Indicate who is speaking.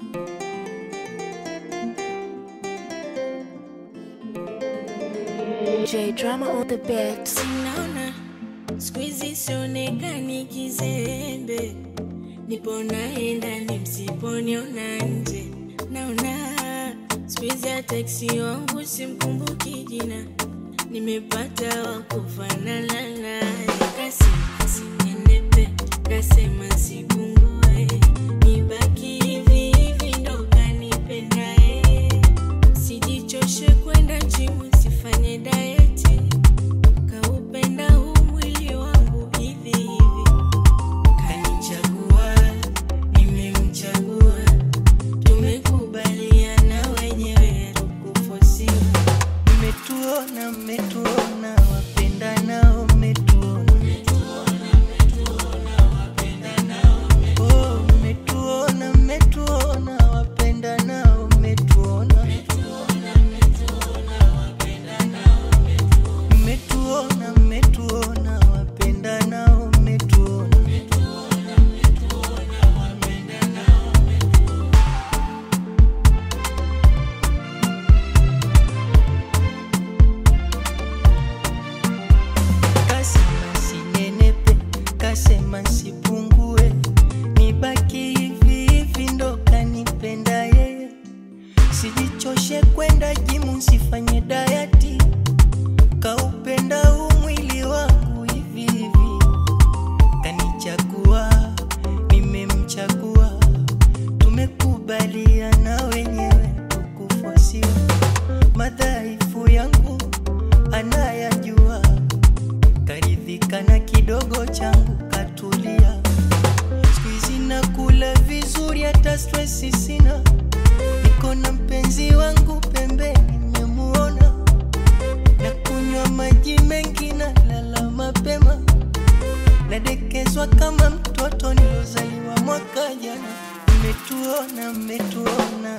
Speaker 1: J drama on the beat.
Speaker 2: Sinaona siku hizi sionekani kizembe, nipo naenda ni msiponiona nje. Naona siku hizi hata eksi wangu simkumbuki jina, nimepata wa kufanana naye. Kasema sinenepe, kasema sipungue, nibaki hivi hivi ndo kanipendaye. Sijichoshe kwenda jimu, sifanye dayeti kaupenda huu mwili wangu hivi hivi, kanichagua, nimemchagua, tumekubaliana wenyewe, tukufosiwa.
Speaker 3: Mmetuona, mmetuona, wapendanao mmetuona. Oh, mmetuona, mmetuona, wapendanao mmetuona. Mmetuona, mmetuona, wapendanao mmetuona. Kasema sinenepe, kasema sipungue, nibaki hivi hivi ndo kanipenda yeye. Sijichoshe kwenda jimu, sifanye dayati, kaupenda huu mwili wangu hivi hivi. Kanichagua, nimemchagua, tumekubaliana wenyewe, tukufosiwa. Madhaifu yangu anayajua karidhika na kidogo changu katulia. Siku hizi nakula vizuri, hata stresi sina. Niko na mpenzi wangu pembeni, nimemuona na kunywa maji mengi na lala mapema, nadekezwa kama mtoto nilozaliwa mwaka jana. Mmetuona, mmetuona